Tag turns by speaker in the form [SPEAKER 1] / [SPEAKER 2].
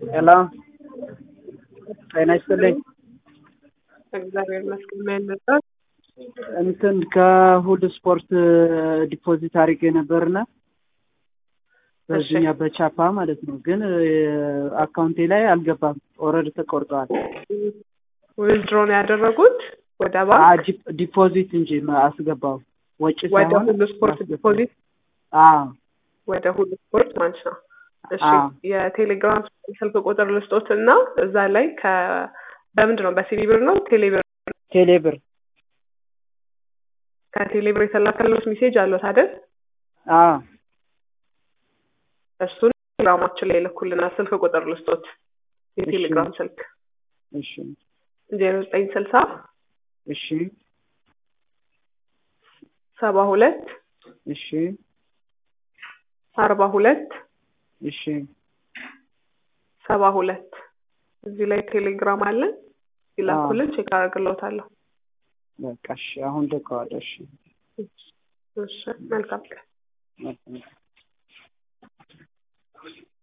[SPEAKER 1] ሄሎ ጤና ይስጥልኝ።
[SPEAKER 2] እግዚአብሔር ይመስገን። ምን ነበር?
[SPEAKER 1] እንትን ከሁድ ስፖርት ዲፖዚት አድርጌ ነበርና በዚህኛ በቻፓ ማለት ነው። ግን አካውንቴ ላይ አልገባም። ኦልሬዲ ተቆርጠዋል።
[SPEAKER 2] ዊዝድሮን ያደረጉት ወደ ባንክ
[SPEAKER 1] አ- ዲ- ዲፖዚት እንጂ አስገባው ወጪ
[SPEAKER 2] ወደ
[SPEAKER 1] ሳይሆን
[SPEAKER 2] ሁሉ ስፖርት
[SPEAKER 1] አስገባው።
[SPEAKER 2] ዲፖዚት
[SPEAKER 1] አዎ
[SPEAKER 2] ወደ ሁሉ ስፖርት ማለት ነው። እሺ
[SPEAKER 1] አዎ።
[SPEAKER 2] የቴሌግራም ስልክ ቁጥር ልስጦት እና እዛ ላይ ከ በምንድን ነው በሲሊብር ነው ቴሌብር
[SPEAKER 1] ቴሌብር
[SPEAKER 2] ከቴሌብር የተላከሉት ሜሴጅ አለት አይደል?
[SPEAKER 1] አዎ
[SPEAKER 2] እሱን ቴሌግራማችን ላይ ይልኩልናል። ስልክ ቁጥር ልስጦት የቴሌግራም ስልክ
[SPEAKER 1] እሺ
[SPEAKER 2] ዜሮ ዘጠኝ ስልሳ
[SPEAKER 1] እሺ
[SPEAKER 2] ሰባ ሁለት
[SPEAKER 1] እሺ
[SPEAKER 2] አርባ ሁለት
[SPEAKER 1] እሺ
[SPEAKER 2] ሰባ ሁለት እዚህ ላይ ቴሌግራም አለን። ይላኩልን፣ ቼክ አደርግልዎታለሁ።
[SPEAKER 1] በቃ እሺ አሁን ልከዋለሁ። እሺ
[SPEAKER 2] እሺ መልካም ቀን።
[SPEAKER 1] መልካም